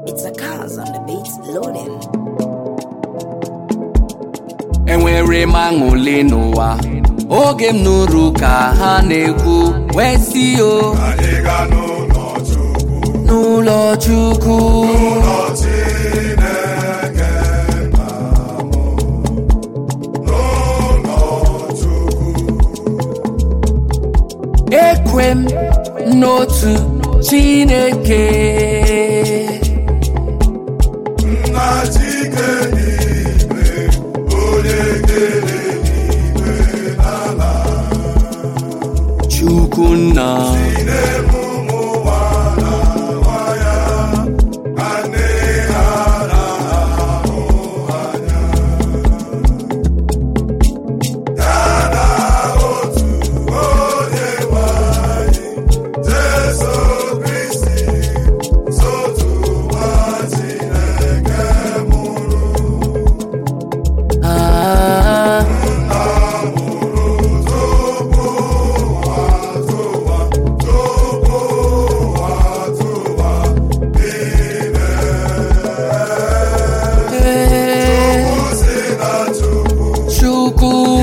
It's a cars on the beats loading. enwere m aṅụle n'ụwa oge m nụrụ ka ha na-ekwu wee si o Anyị ga n'ụlọ Chukwu, n'ụlọ chukwu ụlọ Chineke nna m, n'ụlọ Chukwu, ekwe m n'otu chineke nna Chike n'igwe, onye kere n'igwe n'ala, chukwu nna na-eme ụmụ ụwa na nwa ya, ka nne ha na-ahụ anya. Ya na otu onye nwe anyị, Jesu Kristi, sotu nwa Chineke mụrụ. ah, eh, chukwu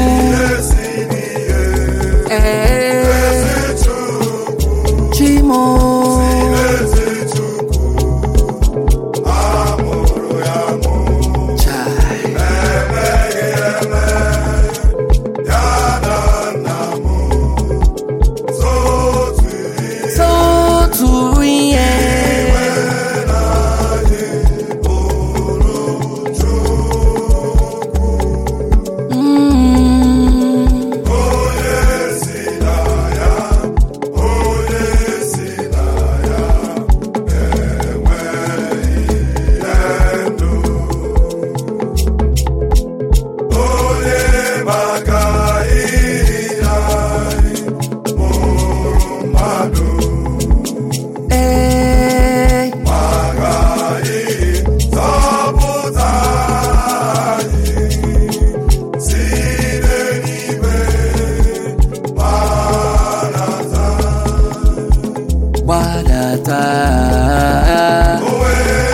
eh, chimo Chai. Sotu ihe Mm. maka ihe anyị mụrụ mmadụ Eh, maka ịzọpụta anyị site n'ime gbanata gbadata onwe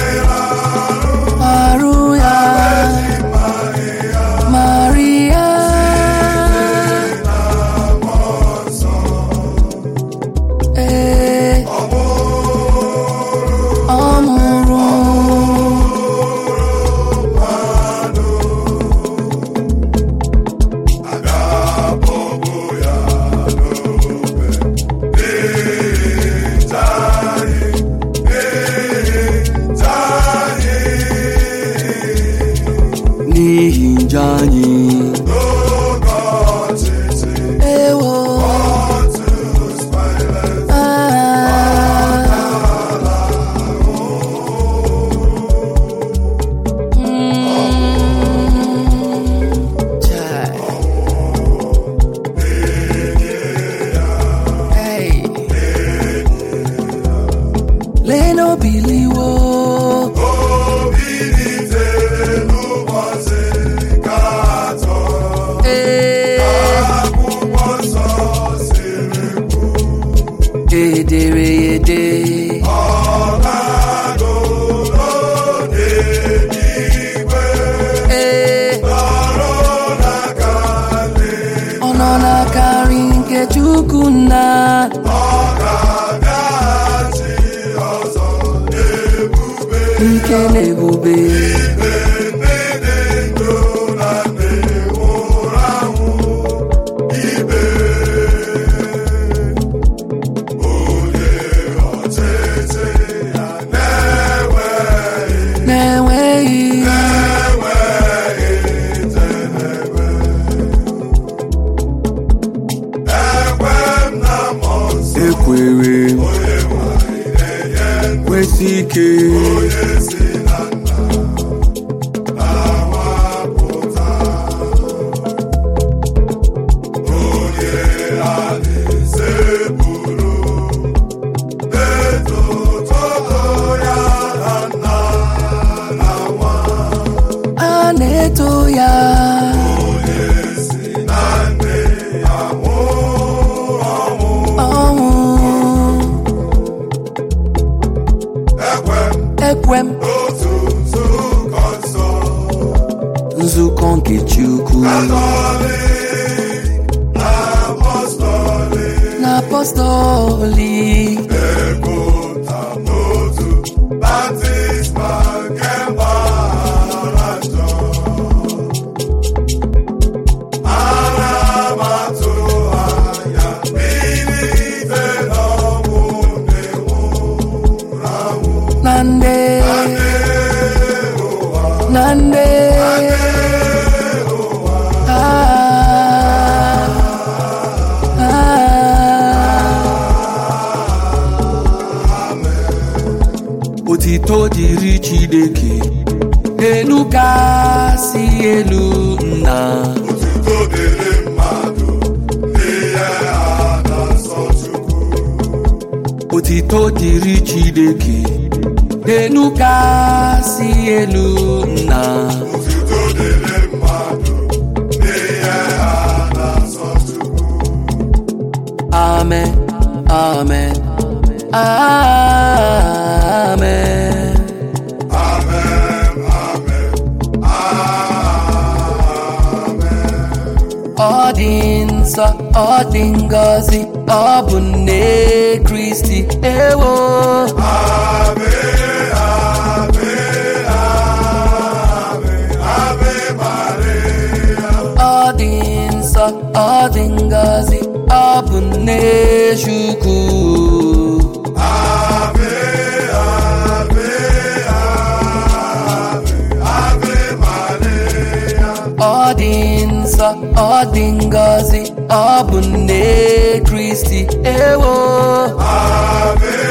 arụ ya Maria ee ọ mụrụ ga-akpọgbu ya n'obe ịta anyị ịta anyị n'ihi njọ anyị n'oge ọchịchị ewo Pontius Pilate ah. Mm. Chai. Hey. Leno biliwo bilitere n'ụbọchị nke atọ ee akwụkwọ nsọ siri edere ya ede ọ na-agụ n'eluigwe ee nọrọ n'aka nne ọ nọ n'aka nri nke Chukwu nna ọ ga-abịaghachi ọzọ n'ebube ike na ebube ibe ndị dị ndụ na ndị nwụrụ anwụ ibe onye ọchịchị ya na-enweghị na-enweghị enweghị njedebe ekwe m na mmụọ nsọ ekwere onye nwanyị na-enye kwesị ike onye si na nna na-awapụta onye alaeze buru etototo ya na nna na nwa a na-eto ya onye si na nne ya nwụrụ ọnwụ ọnwụ ekwe m otu nzukọ nsọ nzukọ nke chukwu katọlik apọstọlik na apọstọlik epụta n'otu baptizma nke mgbaghara njọ ana m atụ anya bilite n'ọnwụ ndị nwụrụ anwụ na nde na nde Ah, ah. otito dịrị chineke elu kasị elu nna Otuto dịrị mmadụ n'ihe a na-asọ Chukwu otito dịrị chineke elu kasị elu nna Otuto dịrị mmadụ n'ihe a na-asọ Chukwu amen amen amen Amen, amen, amen. ọ dị nsọ ọ dị ngọzi ọ bụ nne kristi ewo Ave, ave, ave, ave Maria. ọ dị nsọ ọ dị ngọzi ọ bụ nne chukwu Ave, ave, ave, ave Maria. ọ dị nsọ ọ dị ngọzi ọ bụ nne kristi ewo Ave,